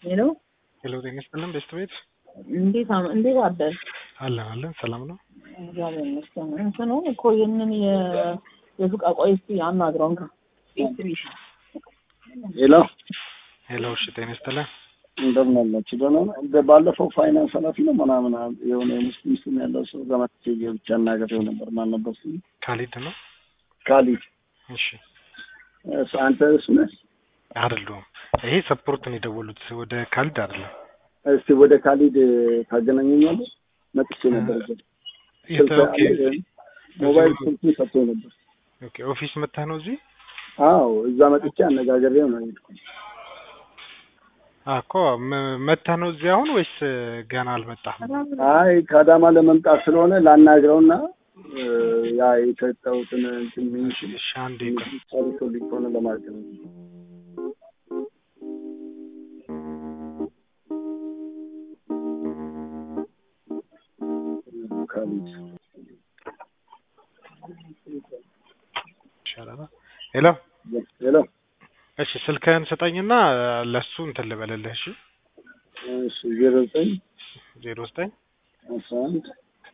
ሄሎ ሄሎ ጤና ይስጥልን ቤስት ቤት እንዴት አም- እንዴት አደር አለን አለን ሰላም ነው። እግዚአብሔር ይመስገን። እንትኑ እኮ ይህንን የ- የሱቅ ቆይ እስኪ አናግረውን ከ ሄሎ ሄሎ እሺ ጤና ይስጥልን እንደምን አላችሁ? ደህና ነው። እንደ ባለፈው ፋይናንስ ኃላፊ ነው ምናምን የሆነ የሙስሊም ስም ያለው ሰው ጋር መጥቼ ብቻ አናግሬው ነበር። ማን ነበር ስሙ? ካሊድ ነው። ካሊድ እሺ እሱ አንተ እሱ ነህ? አይደለሁም። ይሄ ሰፖርት ነው የደወሉት ወደ ካሊድ አይደለም። እስቲ ወደ ካሊድ ታገናኘኛለህ? መጥቼ ነበር እዛ። ስልክ ኦኬ አለ፣ ሞባይል ስልኩን ሰጥቶኝ ነበር። ኦኬ ኦፊስ መጥተህ ነው እዚህ አዎ እዛ መጥቼ አነጋግሬው ነው የሄድኩት። አ እኮ መ- መጥተህ ነው እዚህ አሁን ወይስ ገና አልመጣህም? አይ ከአዳማ ለመምጣት ስለሆነ ላናግረውና እ፣ ያ የሰጠሁትን እንትን ሚኒሽን እሺ አንዴ ቆይ። ጨርሶልኝ ከሆነ ለማለት ነው። ካሊድ ይሻላል። ሄሎ ሄሎ እሺ ስልክህን ስጠኝና ለሱ እንትን ልበልልህ። እሺ እሺ ዜሮ ዘጠኝ ዜሮ ዘጠኝ አስራ አንድ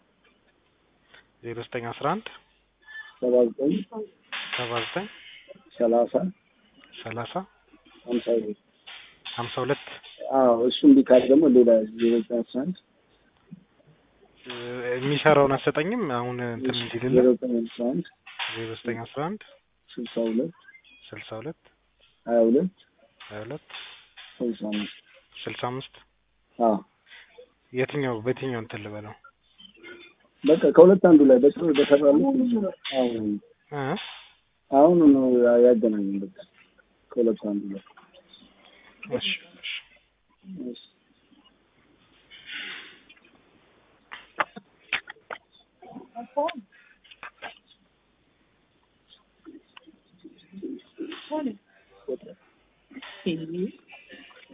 ዜሮ ዘጠኝ አስራ አንድ ሰባ ዘጠኝ ሰባ ዘጠኝ ሰላሳ ሰላሳ ሀምሳ ሁለት ሀምሳ ሁለት አዎ እሱ እምቢ ካለ ደግሞ ሌላ ዜሮ ዘጠኝ አስራ አንድ እ፣ የሚሰራውን አሰጠኝም አሁን እንትን እንዲልልህ ዜሮ ዘጠኝ አስራ አንድ ዜሮ ዘጠኝ አስራ አንድ ስልሳ ሁለት ስልሳ ሁለት ሀያ ሁለት ሀያ ሁለት ስልሳ አምስት ስልሳ አምስት አዎ የትኛው በየትኛው እንትን ልበለው በቃ ከሁለት አንዱ ላይ በጥሩ በሰራለ አሁን እ? አሁን ነው ያገናኘን በቃ ከሁለት አንዱ ላይ እሺ እሺ እሺ ሄሎ